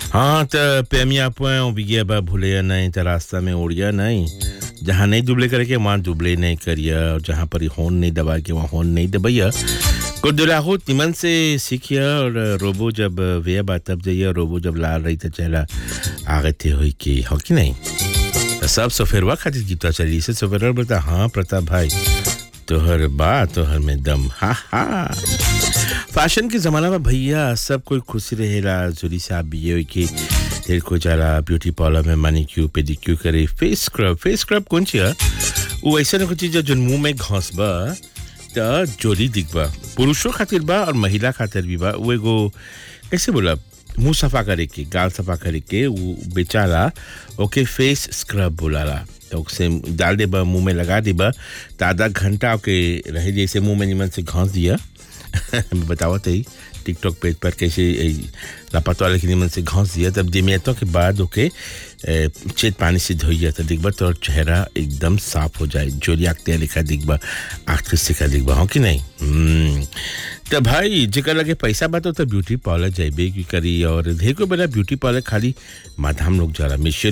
हाँ त पेमिया पुआ बिगिया बा भूलिया नहीं त रास्ता में उड़िया नहीं जहाँ नहीं दुबले करके वहाँ दुबले नहीं करिया और जहाँ पर होन नहीं दबा के वहाँ होन नहीं दबाइया को दुलाहो तिमन से सीखिया और रोबो जब वे बात तब जाइए रोबो जब लाल रही तो चला आगे थे हुई कि हो कि नहीं त सब सफेरवा खातिर गीता चली से सफेरवा बोलता हाँ प्रताप भाई तोहर बा तोहर में दम हा हा फैशन के ज़माना में भैया सब कोई खुशी रहेला जुड़ी साहब भी ये कि तेरे को जाला ब्यूटी पार्लर में मानी क्यू पेडिक्यू करे फेस स्क्रब फेस स्क्रब कौन ची है वो ऐसा ना कुछ चीज जो मुंह में घास बा त जोली दिख बा पुरुषों खातिर बा और महिला खातिर भी बा वो एगो कैसे बोला मुंह सफा करे के गाल सफा करे के वो बेचारा ओके फेस स्क्रब बोलाला तो उसे डाल दे बा मुंह में लगा दे बा तो आधा घंटा ओके रहे जैसे मुंह में निमन से घास दिया बतावत है टिकटॉक पेज पर कैसे लापता वाले के निमन से घास दिया तब दिमियतों के बाद ओके चेत पानी से धोइया तो दिखबा तो चेहरा एकदम साफ हो जाए जोरी आखते लिखा दिखबा आखिर सिखा दिखबा हो कि नहीं हम्म, तो भाई जेकर लगे पैसा बा तो ब्यूटी पार्लर जाइबे की करी और देखो बेला ब्यूटी पार्लर खाली माधाम लोग जाला मिश्र